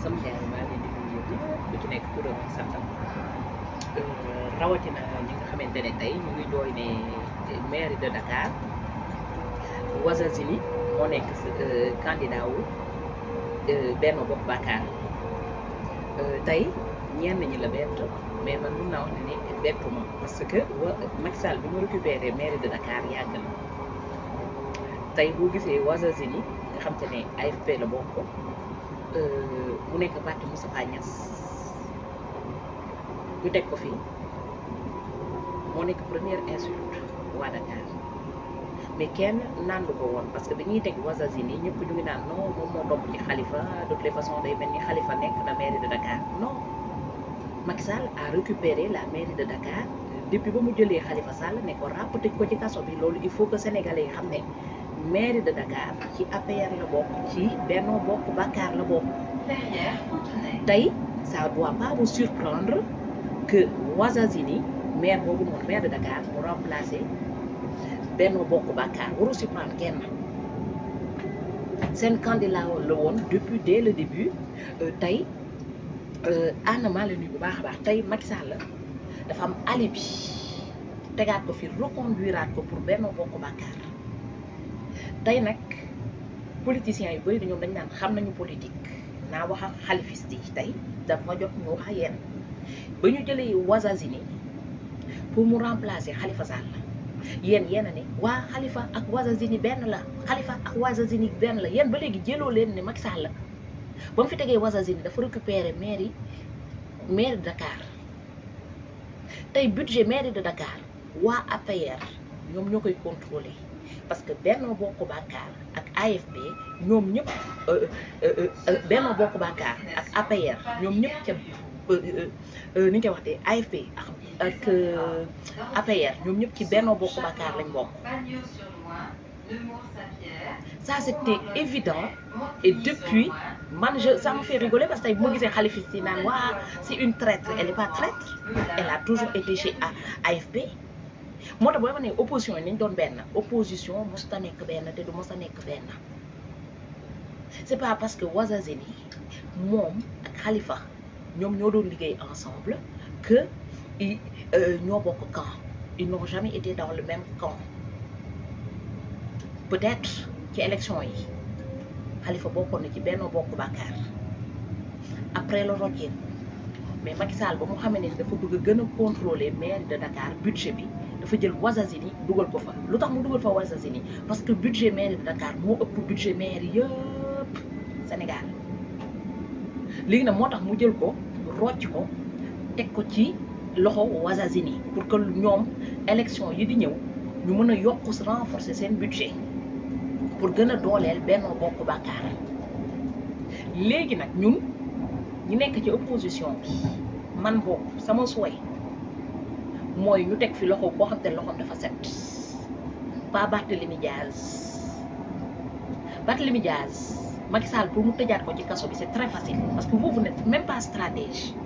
sama gars yi maa ngi leen di nuyu yëpp ku ci nekk turam ak santam rawatina ñi nga xamante ne tey ñu ngi jooy ne mairie de Dakar Ouazazili moo nekk candidat wu Benno Bokk Yaakaar tey ñenn ñi la bett mais man mun naa wax ne ne bettuma parce que wa Macky Sall bi mu récupéré mairie de Dakar yàgg na tey boo gisee Ouazazili nga xam te ne AFP la bokk mu nekk parti Moustapha Niass ñu teg ko fii moo nekk première insulte waa Dakar mais kenn nandu ko woon parce que dañuy teg Ouazazili ñëpp ñu ngi naan non moom moo topp ci Khalifa de toutes les façons day mel ni Khalifa nekk na mairie de Dakar non Macky Sall a récupéré la mairie de Dakar depuis ba mu jëlee Khalifa Sall ne ko ràpp tëj ko ci kaso bi loolu il faut que sénégalais yi xam ne mairie de Dakar ci APR la bokk ci Benno Bokk Yaakaar la bokk tey ça doit pas vous surprendre que Ouazazili maire boobu noonu maire de Dakar mu remplacé Benno Bokk Yaakaar waru surprendre kenn seen candidat la woon depuis dès le début tey ànd maa la nuyu bu baax a baax tey Macky Sall dafa am alibi tegaat ko fi reconduiraat ko pour Benno Bokk Yaakaar tey nag politiciens yu bëri dañoom dañ naan xam nañu politique naa wax ak xalifiste yi tey dafa jot ñu wax ak yéen ba ñu jëlee Ouazazili pour mu remplacer Khalifa Sall yéen yéen a ne waa Khalifa ak Ouazazili benn la Khalifa ak Ouazazili benn la yéen ba léegi jëloo leen ne Macky Sall ba mu fi tegee Ouazazili dafa récupérer mairie mairie de Dakar tey budget mairie de Dakar waa APR ñoom ñoo koy contrôler parce que Benno Bokk Yaakaar ak AFP ñoom ñëpp Benno Bokk Yaakaar ak APR ñoom ñëpp ca ni ñu koy waxtee AFP ak ak APR ñoom ñëpp ci Benno Bokk Yaakaar lañ bokk ça c'était évident et depuis man je ça me fait rigoler parce que tey bu ma gisee xalifiste yi naan waa c'est une traître elle est pas traître elle a toujours été chez AFP moo tax boo ma ne opposition yi nañ doon benn opposition mosut a nekk benn te du mos a nekk benn c'est pas parce que Ouazazili moom ak Khalifa ñoom ñoo doon liggéey ensemble que ñoo bokk camp ils n'ont jamais été dans le même camp peut-être ci élection yi Khalifa bokkoon na ci Benno Bokk Yaakaar après la rocceeku mais Macky Sall ba mu xamee ne dafa bëgg a gën a contrôler mairie de Dakar budget bi dafa jël Ouazazili dugal ko fa lu tax mu dugal fa Ouazazili parce que budget mairie de Dakar moo ëpp budget mairie yëpp Sénégal léegi nag moo tax mu jël ko rocc ko teg ko ci loxo Ouazazili pour que ñoom élection yi di ñëw ñu mën a yokk renforcer seen budget pour gën a dooleel Benno Bokk Yaakaar léegi nag ñun ñu nekk ci opposition bi man boobu sama souhait mooy ñu teg fi loxo boo xam te loxoom dafa set pas Barthélémy Diaz Barthélémy Diaz Macky Sall pour mu tëjaat ko ci kaso bi c'est très facile parce que vous vous n'êtes même pas stratège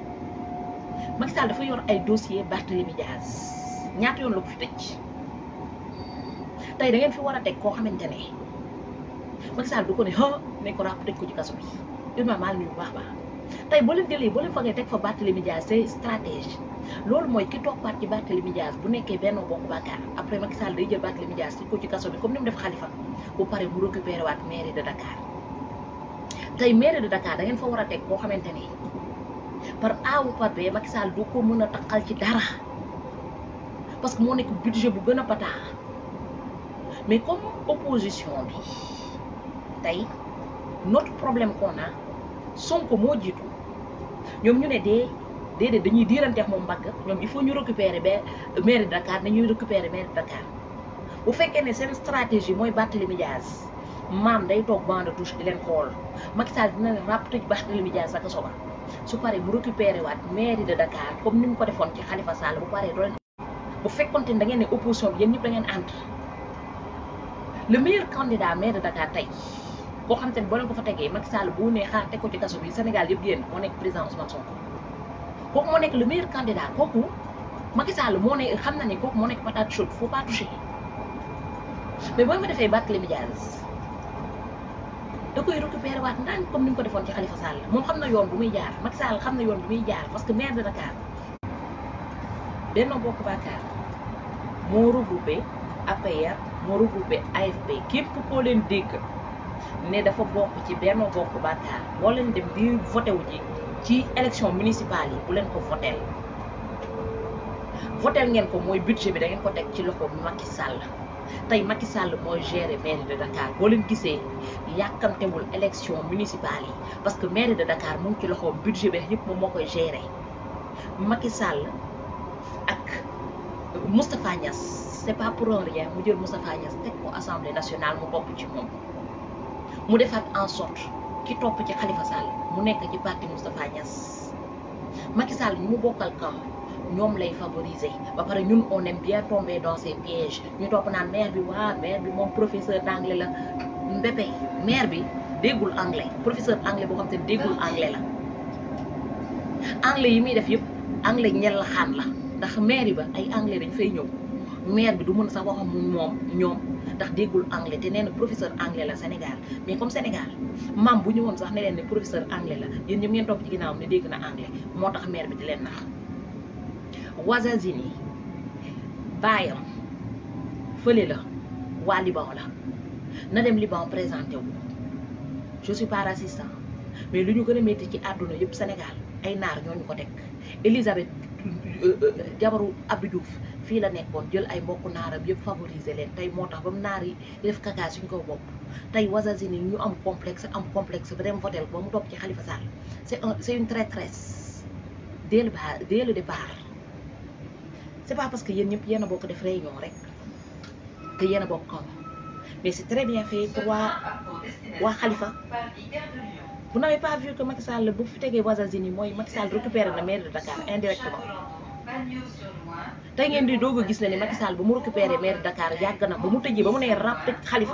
Macky Sall dafa yor ay dossier Barthélémy Diaz ñaata yoon la ko fi tëj tey da ngeen fi war a teg koo xamante ne Macky Sall du ko ne ah nañ ko ràpp tëj ko ci kaso bi Ibrahima maa ngi nuyu bu baax baax tey boo leen jëlee boo leen fagee teg fa Barthélémy Diaz c'est stratège loolu mooy ki toppaat ci Barthélémy Diaz bu nekkee Benno Bokk Yaakaar après Macky Sall day jël Barthélémy Diaz tëj ko ci kaso bi comme ni mu def Khalifa bu pare mu récupéré waat mairie de Dakar tey mairie de Dakar da ngeen fa war a teg koo xamante ne par A ou par B Macky Sall du ko mën a taqal ci dara parce que moo nekk budget bu gën a pataa mais comme opposition bi tey notre problème qu'on a Sonko moo jiitu ñoom ñu ne dee déedéet dañuy diiranteex moom mbagg ñoom il faut ñu récupérer ba mairie de Dakar nañuy récupérer mairie de Dakar bu fekkee ne seen stratégie mooy Barthélémy Diaz maam day toog banc de touche di leen xool Macky Sall dina leen ràpp tëj Barthélémy Diaz ak soba su paree mu récupérer waat mairie de Dakar comme ni mu ko defoon ci Khalifa Sall bu paree doo leen bu fekkonte ne da ngeen ne opposition bi yéen ñëpp da ngeen ànd le meilleur candidat maire de Dakar tey boo xam te ne boo leen ko fa tegee Macky Sall bu ne xaar teg ko ci kaso bi Sénégal yëpp génn moo nekk président Ousmane Sonko kooku moo nekk le meilleur candidat kooku Macky Sall moo ne xam na ne kooku moo nekk patate chaude faut pas toucher mais boo ma defee Barthélémy Diaz da koy récupérer waat ndànk comme ni mu ko defoon ci Khalifa Sall moom xam na yoon bu muy jaar Macky Sall xam na yoon bu muy jaar parce que maire de Dakar Benno Bokk Yaakaar moo regroupé APR moo regroupé AFP képp koo leen dégg ne dafa bokk ci Benno Bokk Yaakaar boo leen dem di voté wu ji ci élection municipale yi bu leen ko votel votel ngeen ko mooy budget bi da ngeen ko teg ci loxo Macky Sall tey Macky Sall mooy gérer mairie de Dakar boo leen gisee yàkkamtewul élection municipale yi parce que mairie de Dakar mu ngi ci loxoom budget bi yëpp moom moo koy gérer Macky Sall ak Moustapha Niass c'est pas pour rien mu jël Moustapha Niass teg ko assemblée nationale mu topp ci moom mu defaat en sorte ki topp ci Khalifa Sall mu nekk ci parti Moustapha Niass Macky Sall ñu mu bokkal camp ñoom lay favoriser ba pare ñun on aime bien tomber dans ces pièges ñu topp naan maire bi waa maire bi moom professeur d'anglais la mbépé maire bi déggul anglais professeur anglais boo xam te déggul anglais la anglais yi muy def yëpp anglais ñel la xaan la ndax maire ba ay anglais dañ fay ñëw maire bi du mën sax waxam moom ñoom ndax déggul anglais te nee na professeur anglais la Sénégal mais comme Sénégal maam bu ñëwoon sax ne leen ne professeur anglais la yéen ñëpp ngeen topp ci ginnaawam ne dégg na anglais moo tax maire bi di leen nax Ouazazini baayam fële la waa Liban la na dem Liban présenté wu je suis pas raciste mais lu ñu gën a métti ci àdduna yëpp Sénégal ay naar ñooñu ko teg Elisabeth jabaru Abdou Diouf fii la nekkoon jël ay mbokku naaram yëpp favoriser leen tey moo tax ba mu naar yi di def kaka suñ ko bopp tey Ouazazini ñu am complexe am complexe ba dem votel ba mu topp ci Khalifa Sall c'est un c'est une traîtresse dès le ba dès le départ c'est pas parce que yéen ñëpp yéen a bokk def réunion rek que yéen a bokk kaw mais c'est très bien fait pour waa waa Khalifa vous n'avez pas vu que Macky Sall bu fi tegee Ouazazini mooy Macky Sall récupéré na maire de Dakar indirectement tey ngeen di doog a gis ne ni Macky Sall ba mu récupéré maire de Dakar yàgg na ba mu tëjee ba mu nee rap tëj Khalifa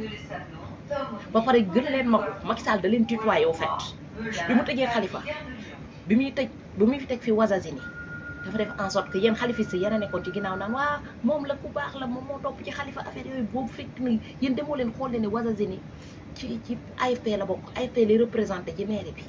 ba pare gën leen ma ko Macky Sall da leen tutoyé au fait bi mu tëjee Khalifa bi muy tëj bi muy fi teg fi Ouazazini dafa def en sorte que yéen xalifis yi yéen a nekkoon ci ginnaaw naan waa moom la ku baax la moom moo topp ci xalifa affaire yooyu boobu fekk na yéen demoo leen xool leen ne Ouazazini ci ci AFP la bokk AFP lay représenté ci mairie bi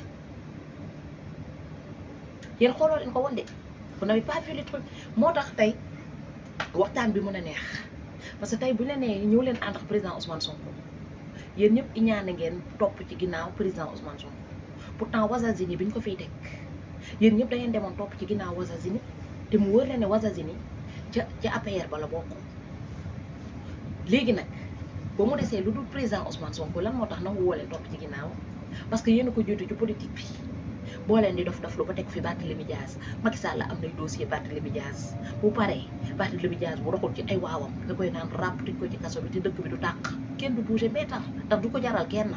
yéen xooloo leen ko woon de vous n'avez pas vu le truc moo tax tey waxtaan bi mën a neex parce que tey bu ñu la nee ñëw leen ànd ak président Ousmane Sonko yéen ñëpp iñaane ngeen topp ci ginnaaw président Ousmane Sonko pourtant Ouazazini bi ñu ko fiy teg yéen ñëpp da ngeen demoon topp ci ginnaaw Ouazazini te mu wër leen ne Ouazazini ca ca APR ba la bokk léegi nag ba mu desee lu dul président Ousmane Sonko lan moo tax nangu woo leen topp ci ginnaaw parce que yéen a ko jiitu ci politique bi boo leen di dof dof lu ba teg fi Barthélémy Dias Macky Sall am nay dossier Barthélémy Dias bu paree Barthélémy Dias bu doxul ci ay waawam da koy naan ràpp tëj ko ci kaso bi te dëkk bi du tàq kenn du bouger mais tax ndax du ko jaral kenn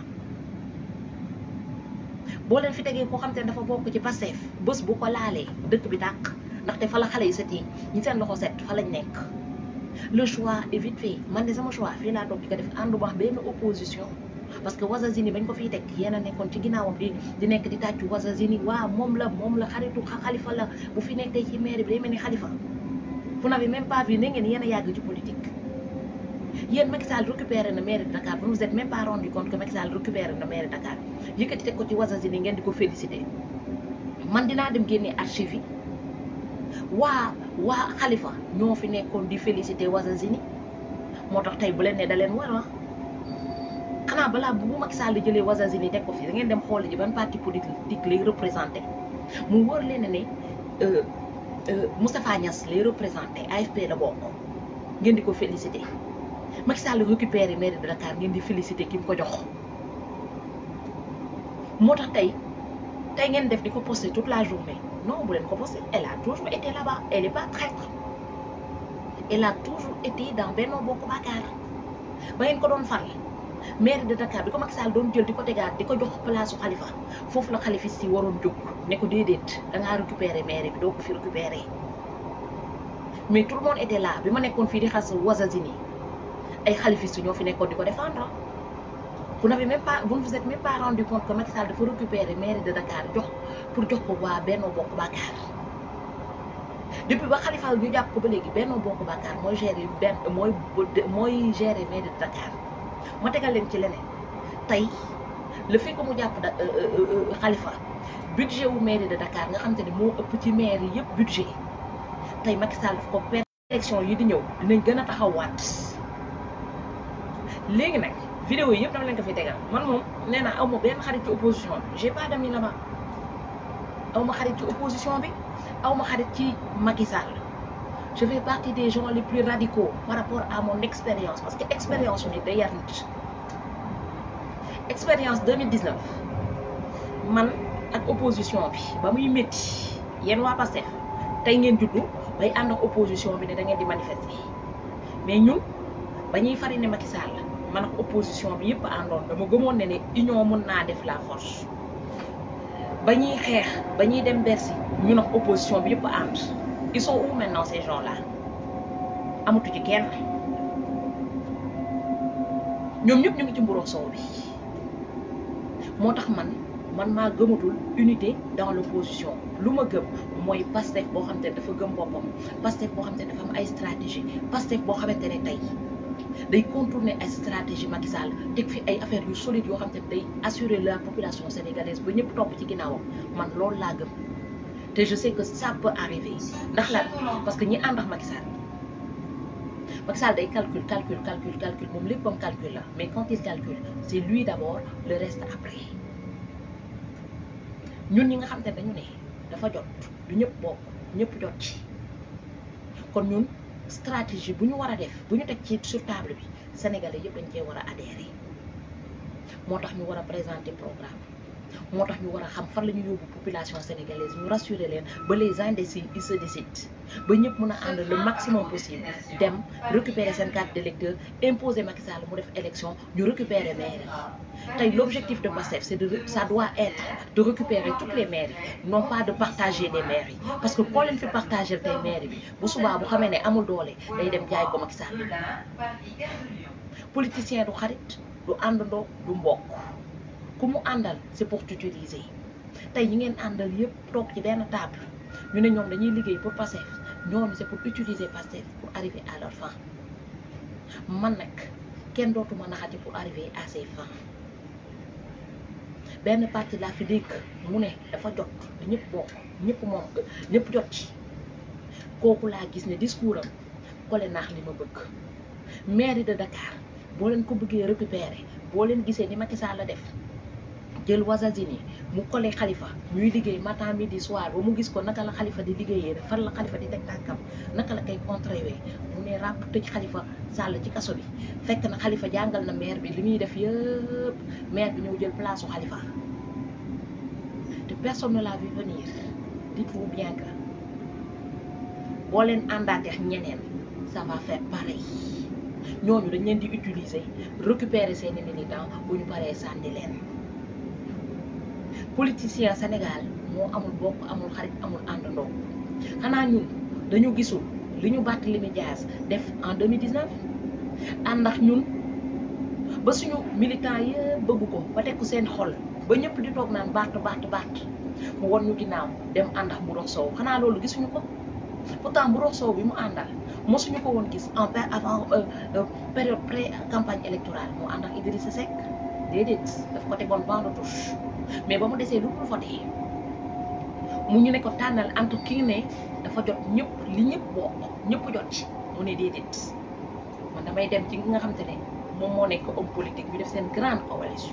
boo leen fi tegee koo xam te ne dafa bokk ci Pastef bés bu ko laalee dëkk bi tàq ndaxte fa la xale yi set yi ñi seen loxo set fa lañ nekk le choix est vite fait man de sama choix fii laa toog di ko def àndu wax benn opposition parce que Ouazazini bañ ko fiy teg yéen a nekkoon ci ginnaawam di di nekk di tàccu Ouazazini waa moom la moom la xaritu xalifa la bu fi nekkee ci maire bi day mel ni xalifa vous n'avez même pas vu ne ngeen yéen a yàgg ci politique yéen Macky Sall récupéré na maire de Dakar vous vous êtes même pas rendu compte que Macky Sall récupéré na maire de Dakar yëkkati teg ko ci Ouazazini ngeen di ko félicité man dinaa dem génnee archive yi waa waa xalifa ñoo fi nekkoon di félicité Ouazazini moo tax tey bu leen ne da leen war a xanaa balaa bu Macky Sall di jëlee Ouazazini teg ko fi da ngeen dem xool ji ban parti politique lay représenté mu wóor leen ne Moustapha Niass lay représenté AFP la bokk ngeen di ko félicité Macky Sall récupéré maire de Dakar ngeen di félicité ki mu ko jox moo tax tey tey ngeen def di ko posté toute la journée non bu leen ko posté elle a toujours été là-bas elle est pas traître elle a toujours été dans Benno Bokk Yaakaar ba ngeen ko doon fal maire de Dakar bi ko Macky Sall doon jël di ko tegaat di ko jox place su Khalifa foofu la xalifis yi waroon jóg ne ko déedéet da ngaa récupérer maire bi doo ko fi récupérer mais tout le monde était là bi ma nekkoon fii di xas Ouazazini ay xalifis ñoo fi nekkoon di ko défendre vous n'avez même pas vous ne vous êtes même pas rendu compte que Macky Sall dafa récupérer maire de Dakar jox pour jox ko waa Benno Bokk Yaakaar depuis ba Khalifa ñu jàpp ko ba léegi Benno Bokk Yaakaar mooy gérer benn mooy mooy gérer maire de Dakar ma tegal leen ci leneen tey le fait que mu jàpp da Khalifa budget wu mairie de Dakar nga xam te ne moo ëpp ci maire yi yëpp budget tey Macky Sall daf ko perte élection yi di ñëw dinañ gën a taxawaat léegi nag vidéo yi yëpp dama leen ko fi tegal man moom nee naa aw ma benn xarit ci opposition bi j'ai pas d'amis là-bas aw ma xarit ci opposition bi aw ma xarit ci Macky Sall je fais partie des gens les plus radicaux par rapport à mon expérience parce que expérience bi day yar nit expérience 2019 man ak opposition bi ba muy métti yéen waa Pastef tey ngeen juddu bay ànd ak opposition bi ne da ngeen di manifester mais ñun ba ñuy fari ne Macky Sall man ak opposition bi yëpp àndoon dama gëmoon ne ne union mën naa def la force ba ñuy xeex ba ñuy dem Bercy ñun ak opposition bi yëpp ànd ils sont où maintenant ces gens là amatu ci kenn ñoom ñëpp ñu ngi ci mburoog soow bi moo tax man man maa gëmatul unité dans l'opposition lu ma gëm mooy Pastef boo xamante ne dafa gëm boppam Pastef boo xamante ne dafa am ay stratégie Pastef boo xamante ne tey day contourner ay stratégie Macky Sall teg fi ay affaires yu solides yoo xamante ne day assurer la population sénégalaise ba ñëpp topp ci ginnaawam man loolu laa gëm te je sais que ça peut arriver ndax lan parce que ñi ànd ak Macky Sall Macky Sall day calcul calcul calcul calcul moom léppam calcul la mais quand il calcule c'est lui d'abord le reste après ñun ñi nga xam te dañu ne dafa jot du ñëpp bokk ñëpp jot ci kon ñun stratégie bu ñu war a def bu ñu teg ci sur table bi sénégalais yëpp dañ cee war a adhérer moo tax ñu war a présenter programme moo tax ñu war a xam fan la ñu yóbbu population sénégalaise ñu rassurer leen ba les indécis ils se décident ba ñëpp mën a ànd le maximum possible dem récupérer seen carte d'électeur imposer Macky Sall mu def élection ñu récupérer mairie tey l'objectif de Pastef c'est de ça doit être de récupérer toutes les mairies non pas de partager des mairies parce que koo leen fi partager tey mairie bi bu subaa bu xamee ne amul doole day dem jaay ko Macky Sall politicien du xarit du àndandoo du mbokk ku mu àndal c'est pour t'utiliser tey ñi ngeen àndal yëpp toog ci benn table ñu ne ñoom dañuy liggéey pour Pastef ñooñu c'est pour utiliser Pastef pour arriver à leur fin man nag kenn dootuma naxati pour arriver à ses fins benn parti laa fi dégg mu ne dafa jot ñëpp bokk ñëpp moom ñëpp jot ci kooku laa gis ne discours am kole naax li ma bëgg mairie de Dakar boo leen ko bëggee récupérer boo leen gisee ni Macky Sall la def jël Wazazini mu collé Khalifa ñuy liggéey matin midi soir ba mu gis ko naka la Khalifa di liggéeyee rek fan la Khalifa di teg tànkam naka la koy contrôler mu ne ràpp tëj Khalifa Sall ci kaso bi fekk na Khalifa jàngal na maire bi li muy def yëpp maire bi ñëw jël place su Khalifa te personne ne l'a vu venir dites-vous bien que boo leen àndaatee ak ñeneen ça va faire pareil ñooñu dañ leen di utiliser récupérer seeni militants bu ñu paree sànni leen politicien Sénégal moo amul bokk amul xarit amul àndandoo xanaa ñun dañu gisul li ñu Barthélémy Dias def en 2019 ànd ak ñun ba suñu militants yëpp bëgg ko ba teg ko seen xol ba ñëpp di toog naan Barth Barth Barth mu won ñu ginnaaw dem ànd ak Mburox Sow xanaa loolu gisuñu ko pourtant Mburox Sow bi mu àndal mosuñu ko woon gis en avant période pré campagne électorale moo ànd ak Idrissa Seck déedéet daf ko tegoon banc de touche mais ba mu desee lu mu voté mu ñu ne ko tànnal entre ki ne dafa jot ñëpp li ñëpp bokk ñëpp jot ci mu ne déedéet man damay dem ci nga xam te ne moom moo nekk homme politique ñu def seen grande coalition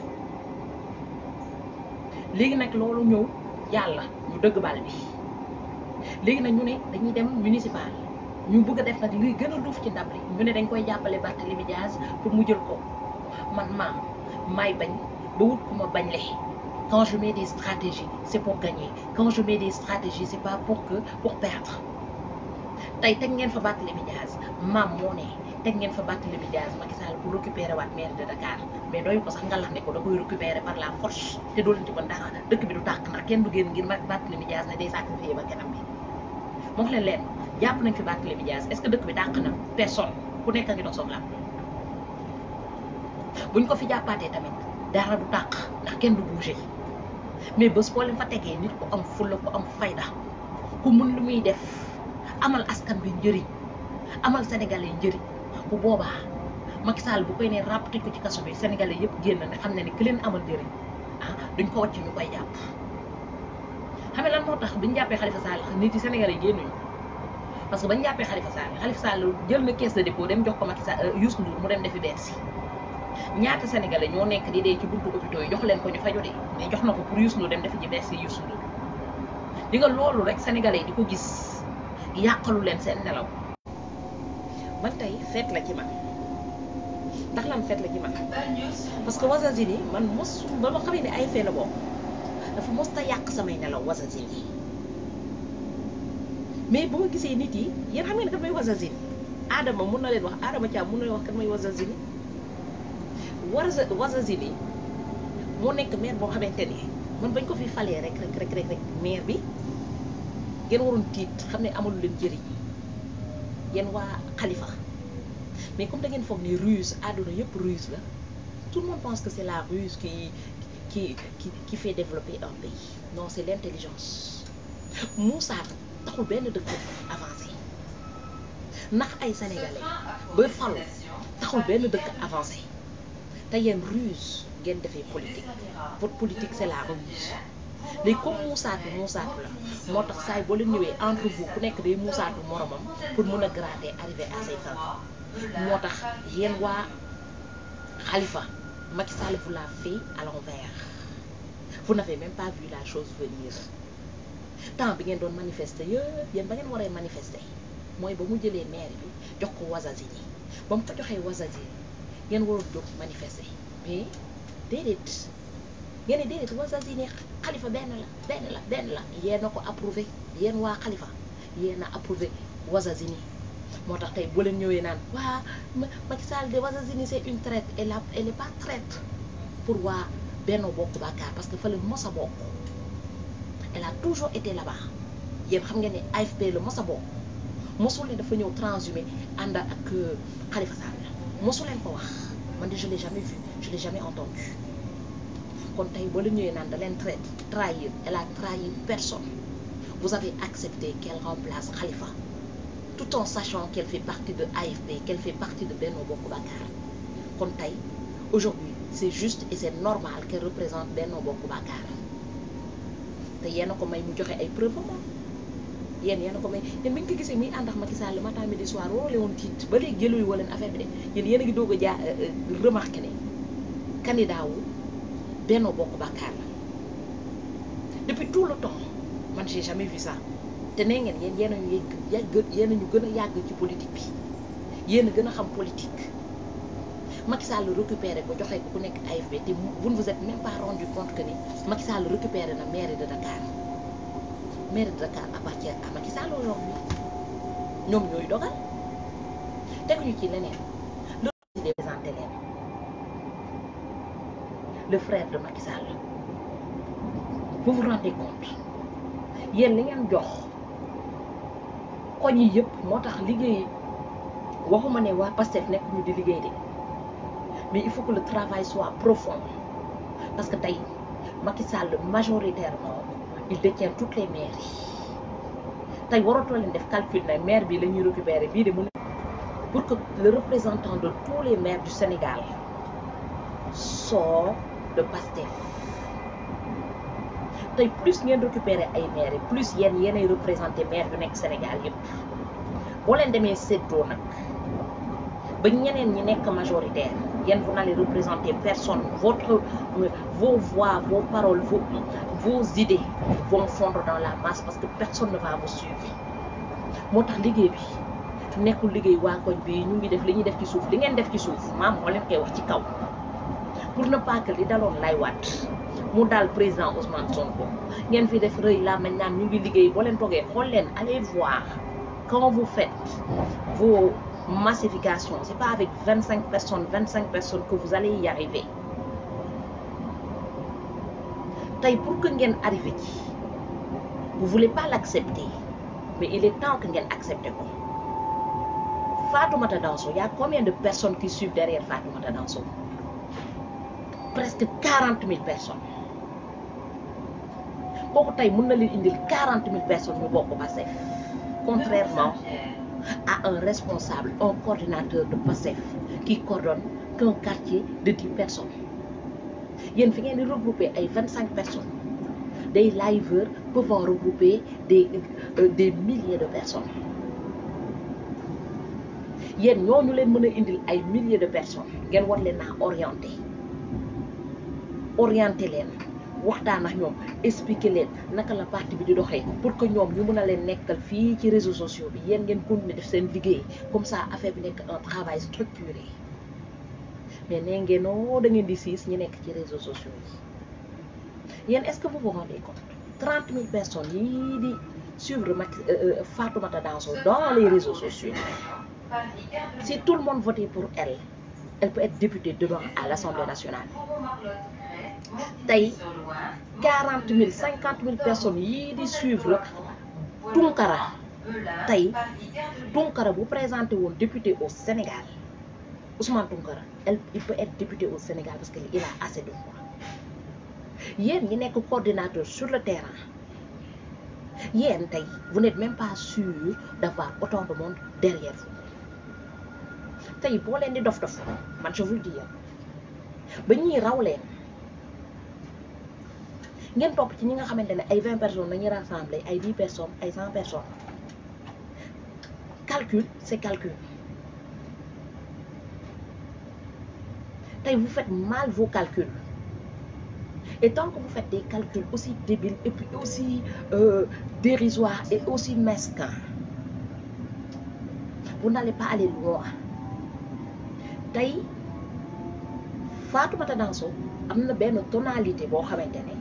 léegi nag loolu ñëw yàlla ñu dëgg bal bi léegi nag ñu ne dañuy dem municipal ñu bëgg a def nag luy gën a duuf ci ndab li ñu ne dañ koy jàppale Barthélémy Dias pour mu jël ko man maam maay bañ ba wut ku ma bañ le quand je mets des stratégies c'est pour gagner quand je mets des stratégies c'est pas pour que pour perdre tey teg ngeen fa Barthélémy Dias maam moo ne teg ngeen fa Barthélémy Dias Macky Sall pour récupérer waat maire de Dakar mais doyu ko sax nga lax ne ko da koy récupérer par la force te doo leen ci mën dara dëkk bi du tàkk ndax kenn du génn ngir Barthélémy Dias ne day sacrifier ba kanam bi moo wax leen leen jàpp nañ fi Barthélémy Dias est-ce que dëkk bi tàkk na personne ku nekk a ngi dox soxla buñ ko fi jàppaatee tamit dara du tàkk ndax kenn du bouger mais bés boo leen fa tegee nit ku am fulla ku am fayda ku mun lu muy def amal askan bi njëriñ amal sénégalais njëriñ bu boobaa Macky Sall bu koy ne ràpp tëj ko ci kaso bi sénégalais yëpp génn ne xam ne ni ki leen amal njëriñ ah duñ ko wàcc ñu koy jàpp xam nga lan moo tax biñu jàppee Khalifa Sall nit yi Sénégal yi génnuñu parce que bañu jàppee Khalifa Sall Khalifa Sall jël na caisse de dépôt dem jox ko Macky Sall Youssou Ndour mu dem defi Bercy ñaata sénégalais ñoo nekk di dee ci buntu hôpitaux yi jox leen ko ñu faju de mais jox na ko pour Youssou Ndour dem defi ji Bercy Youssou Ndour di nga loolu rek sénégalais yi di ko gis yàqalu leen seen nelaw man tey feet la ci man ndax lan feet la ci man parce que Ouazazine man mos ba ma xamee ne ay fee la bokk dafa mos ta yàq samay nelaw Ouazazine yi mais bu ma gisee nit yi yéen xam ngeen kat may Ouazazine Adama mun na leen wax Adama Thiam mun na leen wax kat may Ouazazine Waza Ouazazine yi moo nekk maire boo xamante ni man bañ ko fi falee rek rek rek rek rek maire bi ngeen waroon tiit xam ne amalu leen jëriñ yéen waa Khalifa mais comme da ngeen foog ni ruse àdduna yëpp ruse la tout le monde pense que c'est la ruse qui qui qui qui fait développer un pays non c'est l'intelligence Moussa taxul benn dëkk avancé ndax ay sénégalais ba falu taxul benn dëkk avancé te yéen ruse ngeen defee politique votre politique c'est la ruse léegi comme muusaatu muusaatu la moo tax saay boo leen ñëwee entre vous ku nekk day muusaatu moromam pour mën a gratter arriver à ses fins moo tax yéen waa Khalifa Macky Sall vous l'a fait à l'envers vous n'avez même pas vu la chose venir temps bi ngeen doon manifester yëpp yéen ba ngeen waree manifester mooy ba mu jëlee maire bi jox ko Ouazazine ba mu ko joxee Ouazazine ngeen waroon jóg manifester mais déedéet ngeen ne déedéet Ouazazine Khalifa benn la benn la benn la yéen a ko approuvé yéen waa Khalifa yéen a approuvé Ouazazine moo tax tey boo leen ñëwee naan waa Macky Sall de Ouazazine c'est une traite elle a elle est pas traite pour waa Benno Bokk Yaakaar parce que fa la mos a bokk elle a toujours été là-bas yéen xam ngeen ne AFP la mos a bokk mosul ne dafa ñëw transhumé ànd ak Khalifa Sall mosu leen ko wax man de je l'ai jamais vu je l'ai jamais entendu kon tey boo leen ñëwee naan da leen traite trahir elle a trahi personne vous avez accepté qu'elle remplace Khalifa tout en sachant qu'elle fait partie de AFP qu'elle fait partie de Benno Bokk Yaakaar kon tey aujourd'hui c'est juste et c'est normal qu'elle représente Benno Bokk Yaakaar te yéen a ko may mu joxe ay preuves moom yéen yéen a ko may yéen bi nga ko gisee muy ànd ak Macky Sall le matin midi soir waroo leen woon tiit ba léegi jëluñu wala affaire bi de yéen yéen a ngi doog a jaa remarqué ne candidat wu Benno Bokk Yaakaar la depuis tout le temps man j'ai jamais vu ça te nee ngeen yéen yéen a ñu yàgg yéen a ñu gën a yàgg ci politique bi yéen a gën a xam politique Macky Sall récupéré ko joxe ko ku nekk AFP te vous ne vous êtes même pas rendu compte que ni Macky Sall récupéré na mairie de Dakar mairie de Dakar appartient à Macky Sall aujourd'hui ñoom ñooy dogal teguñu ci leneen le présenté leen le frère de Macky Sall vous vous rendez compte yéen li ngeen jox koñ yi yëpp moo tax liggéey waxuma ne waa Pastef nekk ñu di liggéey de mais il faut que le travail soit profond parce que tey Macky Sall majoritairement il détient toutes les mairies tey waratoo leen def calcul ne maire bi la ñuy récupérer bii de mu pour que le représentant de tous les maires du Sénégal sort de Pastef tey plus ngeen récupérer ay maires plus yéen yéenay représenté maire yu nekk Sénégal yëpp boo leen demee séddoo nag ba ñeneen ñi nekk majoritaire yéen vous n'allez représenter personne votre vos voix vos paroles vos vos idées vont fondre dans la masse parce que personne ne va vous suivre moo tax liggéey bi nekkul liggéey waa koñ bi ñu ngi def li ñuy def ci suuf li ngeen def ci suuf maam moo leen koy wax ci kaw pour ne pas que li daloon lay waat mu daal président Ousmane Sonko ngeen fi def rëy la mañ naan ñu ngi liggéey boo leen toogee xool leen allez voir quand vous faites vos massifications c'est pas avec vingt cinq personnes vingt cinq personnes que vous allez y arriver tey pour que ngeen arrivé ci vous voulez pas l'accepter mais il est temps que ngeen accepter ko Fatoumata Danso y a combien de personnes qui suivent derrière Fatoumata Danso presque quarante mille personnes kooku tey mën na leen indil quarante mille personnes ñu bokk Pastef contrairement à un responsable un coordinateur de Pastef qui coordonne qu'un quartier de dix personnes yéen fi ngeen di regrouper ay vingt cinq personnes des liveurs peuvent regrouper des euh, des milliers de personnes yéen ñooñu leen mën a indil ay milliers de personnes ngeen war leen naa orienté orienté leen waxtaan ak ñoom expliquer leen naka la parti bi di doxee pour que ñoom ñu mën a leen nekkal fii ci réseaux sociaux bi yéen ngeen continuer def seen liggéey comme ça affaire bi nekk un travail structuré mais nee ngeen oo da ngeen di siis ñi nekk ci réseaux sociaux yi yéen est-ce que vous vous rendez compte trente mille personnes yii di suivre Macky Fatoumata Danso dans les réseaux sociaux si tout le monde votait pour elle elle peut être députée demain à l'Assemblée nationale tey quarante mille cinquante mille personnes yii di suivre Tunkara tey Tunkara bu présenté woon député au Sénégal Ousmane Tunkara elle il peut être député au Sénégal parce que il a assez de voix yéen ñi nekk coordinateur sur le terrain yéen tey vous n'êtes même pas sûr d'avoir autant de monde derrière vous tey boo leen di dof dof man je vous le dis ba ñuy raw leen ngeen topp ci ñi nga xamante ne ay vingt personnes dañuy rassembler ay dix personnes ay cent personnes calcul c'est calcul tey vous faites mal vos calculs et tant que vous faites des calculs aussi débiles et puis aussi euh, dérisoires et aussi mesquins vous n'allez pas aller loin tey Fatoumata Danso am na benn tonalité boo xamante ne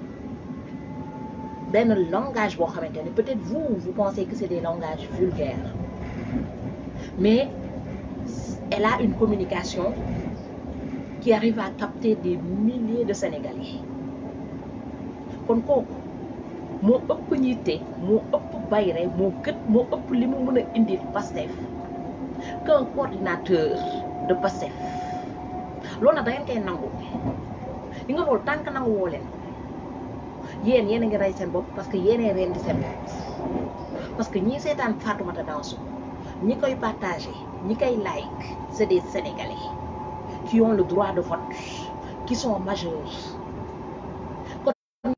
benn langage boo xamante ne peut-être vous vous pensez que c'est des langages vulgaires mais elle a une communication qui arrive à capter des milliers de Sénégalais kon kooku moo ëpp ñitte moo ëpp bayre moo gët moo ëpp li mu mën a indil Pastef qu'un coordinateur de Pastef loolu nag da ngeen koy nangu li nga loolu tànk nangu woo leen yéen yéen a ngi rey seen bopp parce que yéenee reen di seen bopp parce que ñii seetaan Fatoumata Danso ñi koy partagé ñi koy like c'est des Sénégalais qui ont le droit de vote qui sont majeurs kon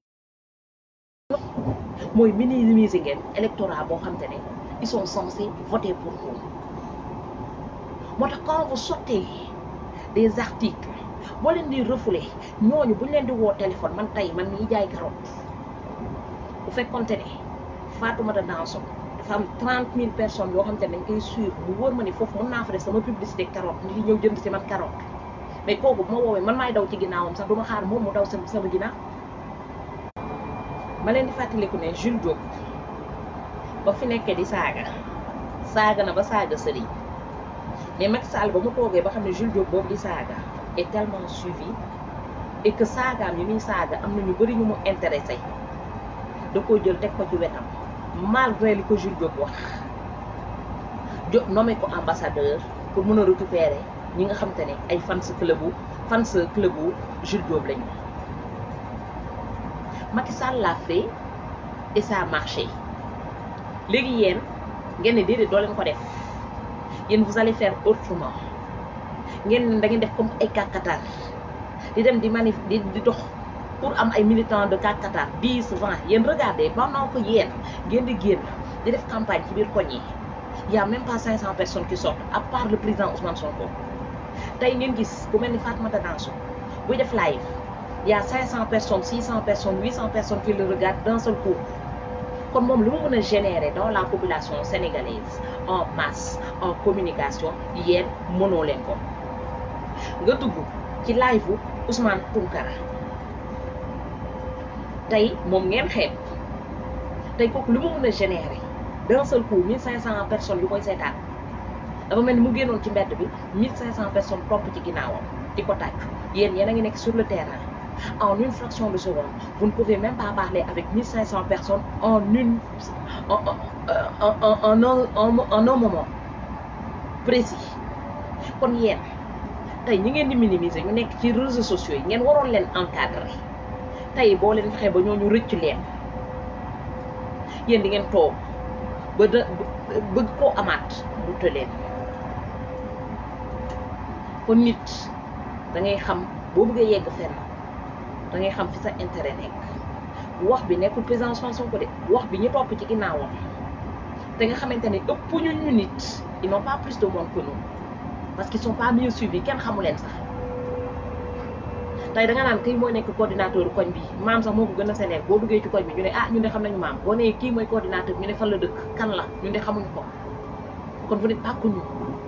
mooy minimiser ngeen électorat boo xam te ne ils sont censés voter pour vous moo tax quand vous sortez des articles boo leen di refoulé ñooñu bu ñu leen di woo téléphone man tey man mii jaay carotte bu fekkonte ne Fatoumata Danso dafa am trente mille personnes yoo xam te ne dañ koy suivre mu wóor ma ni foofu mën naa fa def sama publicité carotte nit ñi ñëw jënd si man carotte mais kooku bu ma woowee man maay daw ci ginnaawam sax du ma xaar moom mu daw sama sama ginnaaw ma leen di fàttaliku ne Jules Diop ba fi nekkee di saaga saaga na ba saaga sëriñ mais Macky Sall ba mu toogee ba xam ne Jules Diop boobu di saaga est tellement suivi et que saagaam yi muy saaga am na ñu bëri ñu mu intéressé da koo jël teg ko ci wetam malgré li ko Jules Diop wax jo nommé ko ambassadeur pour mën a récupérer ñi nga xam te ne ay fans club bu fans club bu Jules Diop lañu Macky Sall l'a fait et ça a marché léegi yéen ngeen ne déedéet doo leen ko def yéen vous allez faire autrement ngeen da ngeen def comme ay kàkkatar di dem di manif di di dox pour am ay militants de kàkkatar dix vingt yéen regardez pendant que yéen ngeen di génn di def campagne ci biir koñ yi y a même pas cinq cent personnes qui sortent à part le président Ousmane Sonko tey ngeen gis ku mel ni Fatoumata Danso buy def live y a cinq cent personnes six cent personnes huit cent personnes qui le regardent d'un seul coup kon moom lu mu mën a générer dans la population sénégalaise en masse en communication yéen mënoo leen ko nga dugg ci live bu Ousmane Tounkara tey moom ngeen xeeb tey kooku lu mu mën a générer d'un seul coup mille cinq cent personnes yu koy seetaan dafa mel ni mu génnoon ci mbedd bi mille cinq cent personnes topp ci ginnaawam di ko tàcc yéen yéen a ngi nekk sur le terrain en une fraction de seconde vous ne pouvez même pas parler avec mille cinq cent personnes en une en en en en en en un moment précis kon yéen tey ñi ngeen di minimiser ñu nekk ci réseaux sociaux yi ngeen waroon leen encadrer tey boo leen fexee ba ñooñu rëcc leen yéen di ngeen toog ba da bëgg koo amaat mu tëleen kon nit da ngay xam boo bëggee yegg fenn da ngay xam fi sa intérêt nekk wax bi nekkul président Ousmane Sonko de wax bi ñu topp ci ginnaawam te nga xamante ne ëpp ñu ñu nit ils n'ont pas plus de monde que nous parce qu'ils sont pas mieux suivis kenn xamu leen sax tey da nga naan kii mooy nekk coordinateur koñ bi maam sax moo ko gën a sénéer boo duggee ci koñ bi ñu ne ah ñun de xam nañu maam boo nee kii mooy coordinateur ñu ne fan la dëkk kan la ñun de xamuñu ko kon vous n'êtes pas connu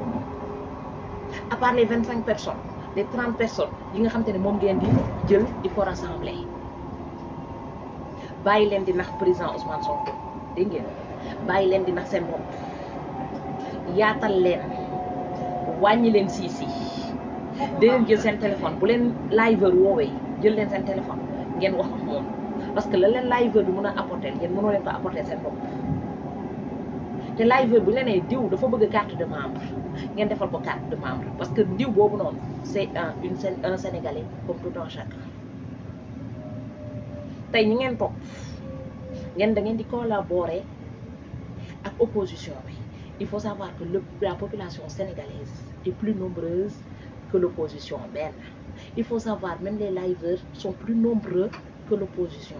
à part les vingt cinq personnes les trente personnes yi nga xamante ne moom ngeen di jël di ko rassembler bàyyi leen di nax président Ousmane Sonko dégg ngeen bàyyi leen di nax seen bopp yaatal leen wàññi leen siis yi da leen jël seen téléphone bu leen liveur woowee jël leen seen téléphone ngeen wax ak moom parce que la leen liveur bi mën a apporter ngeen mënoo leen ko apporter seen bopp te liveur bu leen nee diw dafa bëgg carte de membre ngeen defal ko carte de membre parce que diw boobu noonu c'est un une un sénégalais comme tout un chacun tey ñi ngeen topp ngeen da ngeen di collaborer ak opposition bi il faut savoir que le la population sénégalaise est plus nombreuse que l'opposition benn il faut savoir même les liveurs sont plus nombreux que l'opposition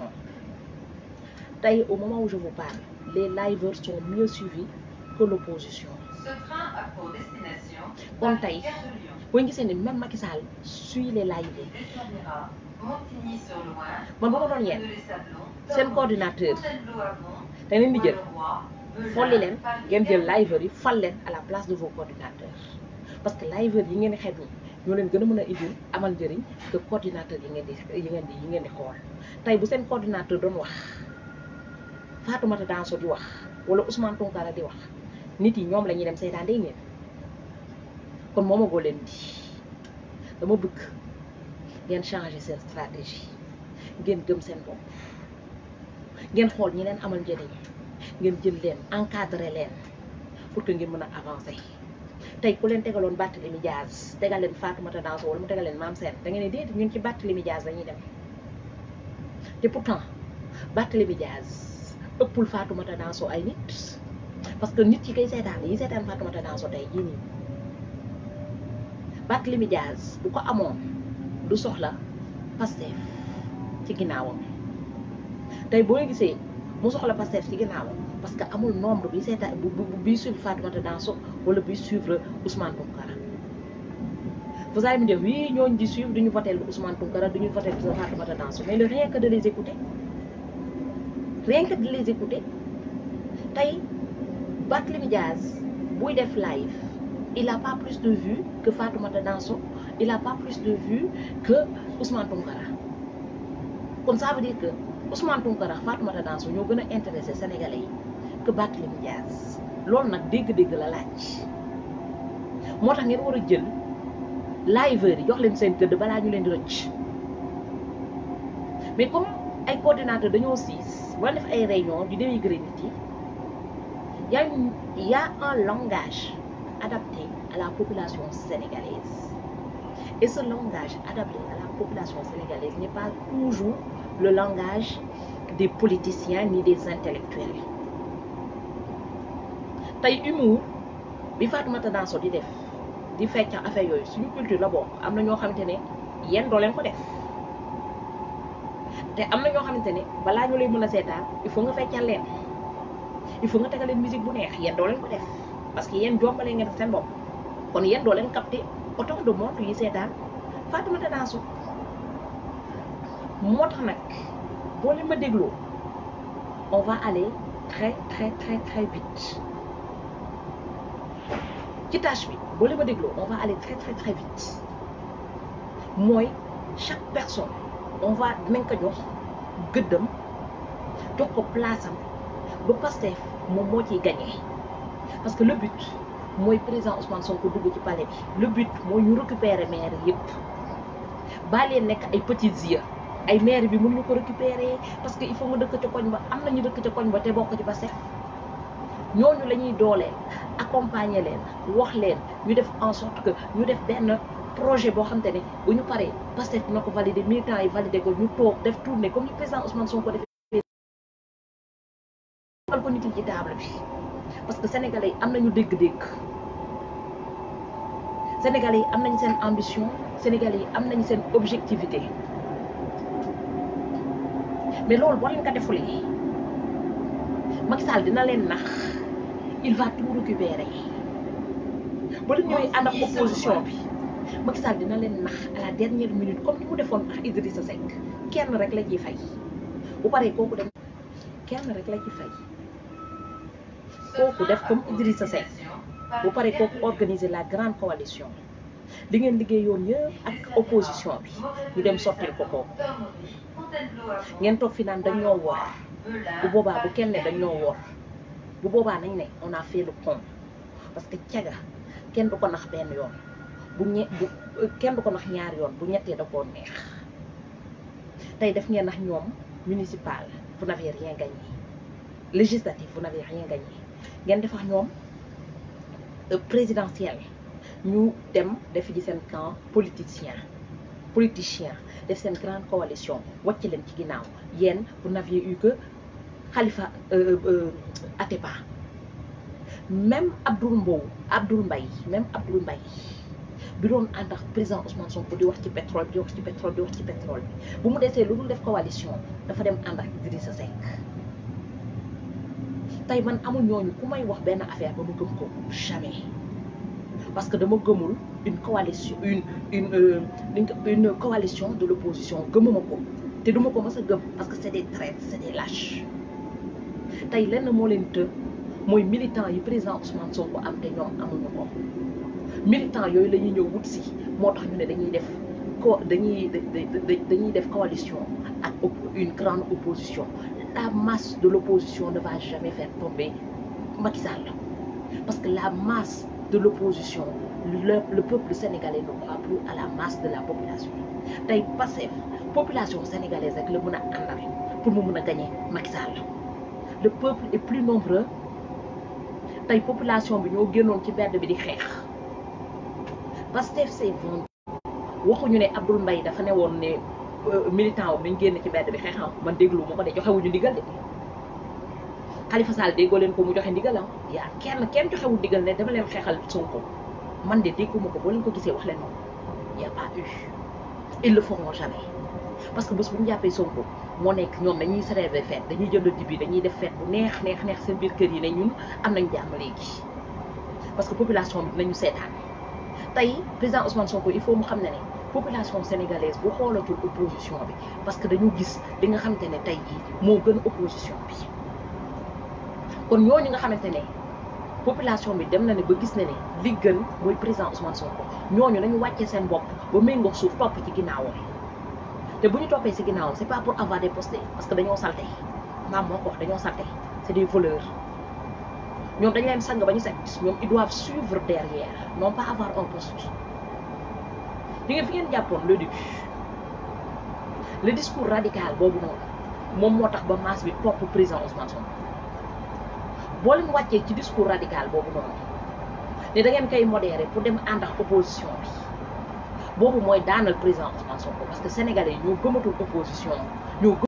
tey au moment où je vous parle les liveurs sont mieux suivis que l'opposition Ce train a pour destination kon Paris, tey Gare de Lyon. boo gisee ni même Macky Sall suit les liveurs Desservira Montigny-sur-Loire, man ba ma doon yéen les Sablons, seen coordinateur Fontainebleau-Amont, da leen di jël Levallois, Beujat, folli leen Paris, ngeen jël Gare de liveurs yi fal leen à la place de vos coordinateurs parce que liveurs yi ngeen di xeeb ni ñoo leen gën a mën a indil amal njëriñ que coordinateur yi ngeen di yi ngeen di yi ngeen di xool tey bu seen coordinateur doon wax Fatoumata Danso di wax wala Ousmane Tounkara di wax nit yi ñoom la ñuy dem seetaan day ngeen kon moomagoo leen di dama bëgg ngeen changer seen stratégie ngeen gëm seen bopp ngeen xool ñi leen amal njëriñ ngeen jël leen encadrer leen pour que ngeen mën a avancer tey ku leen tegaloon Barthélémy Diaz tegal leen Fatoumata Danso wala mu tegal leen Mame Sène da ngeen ne déedéet ñun ci Barthélémy Diaz dañuy dem te pourtant Barthélémy Diaz ëppul Fatoumata Danso ay nit parce que nit yi koy seetaan yi seetaan Fatoumata Danso tey jii nii Barthélémy Diaz bu ko amoon du soxla Pastef ci ginnaawam tey boo gisee mu soxla Pastef ci ginnaawam parce que amul nombre bi seetaan bu bu bi suivre Fatoumata Danso wala bi suivre Ousmane Tounkara vous allez me dire oui ñooñu di suivre duñu voter Ousmane Tounkara duñu voter Fatoumata Danso mais le rien que de les écouter rien que de les écouter tey Barthélémy Diaz buy def live il a pas plus de vues que Fatoumata Danso il a pas plus de vues que Ousmane Tounkara kon ça veut dire que Ousmane Tounkara Fatoumata Danso ñoo gën a intéressé Sénégalais yi que Barthélémy Diaz loolu nag dégg-dégg la laaj moo tax ngeen war a jël liveurs yi jox leen seen gëdd balaa ñu leen di rëcc mais comme ay coordinateurs dañoo siis wala def ay réunion di dénigrer nit yi y a une y a un langage adapté à la population sénégalaise et ce langage adapté à la population sénégalaise n'est pas toujours le langage des politiciens ni des intellectuels tey humour bi Fatoumata Danso di def di fecc affaire yooyu suñu culture la bokk am na ñoo xamante ne yéen doo leen ko def te am na ñoo xamante ne balaa ñu lay mën a seetaan il faut nga feccal leen il faut nga tegal leen musique bu neex yéen doo leen ko def parce que yéen jombalee ngeen def seen bopp kon yéen doo leen capter autant de monde yi seetaan Fatoumata Danso moo tax nag boo leen ma dégloo on va aller très très très très vite ci tâche bi boo leen ma dégloo on va aller très très très vite mooy chaque personne on va dinañ ko jox gëddam jox ko place am ba Pastef moom moo ciy gagné parce que le but mooy président Ousmane Sonko dugg ci palais bi le but mooy ñu récupérer maire yëpp baa leen nekk ay petits yeux ay maire bi mën ñu ko récupérer parce que il faut nga dëkk ca koñ ba am na ñu dëkk ca koñ ba te bokk ci Pastef ñooñu la ñuy dooleel accompagner leen wax leen ñu def en sorte que ñu def benn projet boo xam te ne bu ñu paree Pastef dina ko valider militants yi valider ko ñu toog def tournée comme ni président Ousmane Sonko defee ko nit yi ci table bi parce que sénégalais yi am nañu dégg-dégg sénégalais yi am nañu seen ambition sénégalais yi am nañu seen objectivité mais loolu boo leen ko defulee Macky Sall dina leen nax il va tout récupérer ba leen ñëwee ànd ak opposition bi Macky Sall dina leen nax à la dernière minute comme ni mu defoon ak Idrissa Seck kenn rek la ciy fay bu paree kooku dem kenn rek la ci fay kooku def comme Idrissa Seck bu paree kooku organiser la grande coalition li ngeen liggéeyoon yëpp ak opposition bi ñu dem sottil ko kooku ngeen toog fi naan dañoo wor bu boobaa bu kenn ne dañoo wor bu boobaa nañ ne on a fait le con parce que caga kenn du ko nax benn yoon bu ñe bu kenn du ko nax ñaari yoon bu ñettee da koo neex tey def ngeen nax ñoom municipal vous n'avez rien gagné législatif vous n'avez rien gagné ngeen def ak ñoom présidentiel ñu dem def ji seen camp politicien politicien def seen grande coalition wàcc leen ci ginnaaw yéen vous n'aviez eu que Khalifa Atepa même Abdoul Mbow Abdoul Mbaye même Abdoul Mbaye bi doon ànd ak président Ousmane Sonko di wax ci pétrole bi di wax ci pétrole di wax ci pétrole bi bu mu desee lu dul def coalition dafa dem ànd ak Idrissa Seck tey man amul ñooñu ku may wax benn affaire ba mu gëm ko jamais parce que dama gëmul une coalition une une une coalition de l'opposition gëmuma ko te duma ko mës a gëm parce que c'est des traîtres c'est des lâches tey lenn moo leen të mooy militant yi président Ousmane Sonko am te ñoom amuñu ko militant yooyu la ñuy ñëw wut si moo tax ñu ne dañuy def co dañuy dañuy def coalition ak une grande opposition la masse de l'opposition ne va jamais faire tomber Macky Sall parce que la masse de l'opposition le, le peuple sénégalais ne croit plus à la masse de la population tey Pastef population sénégalaise rek la mën a àndal pour mu mën a gagner Macky Sall le peuple est plus nombreux tey population bi ñoo génnoon ci mbedd bi di xeex Pastef c'est vendu waxuñu ne Abdoul Mbaye dafa ne woon ne militant wam dañ génn ci mbedd bi xeexam man déglu ma ko de joxewuñu ndigal de Khalifa Sall déggoo leen ko mu joxe ndigal ah yaa kenn kenn joxewul ndigal ne dama leen xeexal Sonko man de dégguma ko boo leen ko gisee wax leen moom y a pas eu ils le feront jamais parce que bés bu ñu jàppee Sonko moo nekk ñoom dañuy célébrer fête dañuy jënd dibi dañuy def fête bu neex neex neex seen biir kër yi ne ñun am nañ jàmm léegi parce que population bi dinañu seetaan tey président Ousmane Sonko il faut mu xam ne ne population sénégalaise bu xoolatul opposition bi parce que dañu gis li nga xamante ne tey jii moo gën opposition bi kon ñooñu nga xamante ne population bi dem na ne ba gis ne ne li gën mooy président Ousmane Sonko ñooñu nañu wàccee seen bopp ba méngoo suuf topp ci ginnaawam te bu ñu toppee ci ginnaawam c'est pas pour avoir des postes parce que dañoo salte maam moo ko wax dañoo salte c'est des voleurs ñoom dañ leen sang ba ñu set ñoom ils doivent suivre derrière non pas avoir un poste di ngeen fi ngeen jàppoon le début le discours radical boobu noonu moom moo tax ba masse bi topp président Ousmane Sonko boo leen wàccee ci discours radical boobu noonu ne da ngeen koy modérer pour dem ànd ak opposition bi boobu mooy daanal président Ousmane Sonko parce que sénégalais yi ñoo gëmatul opposition ñoo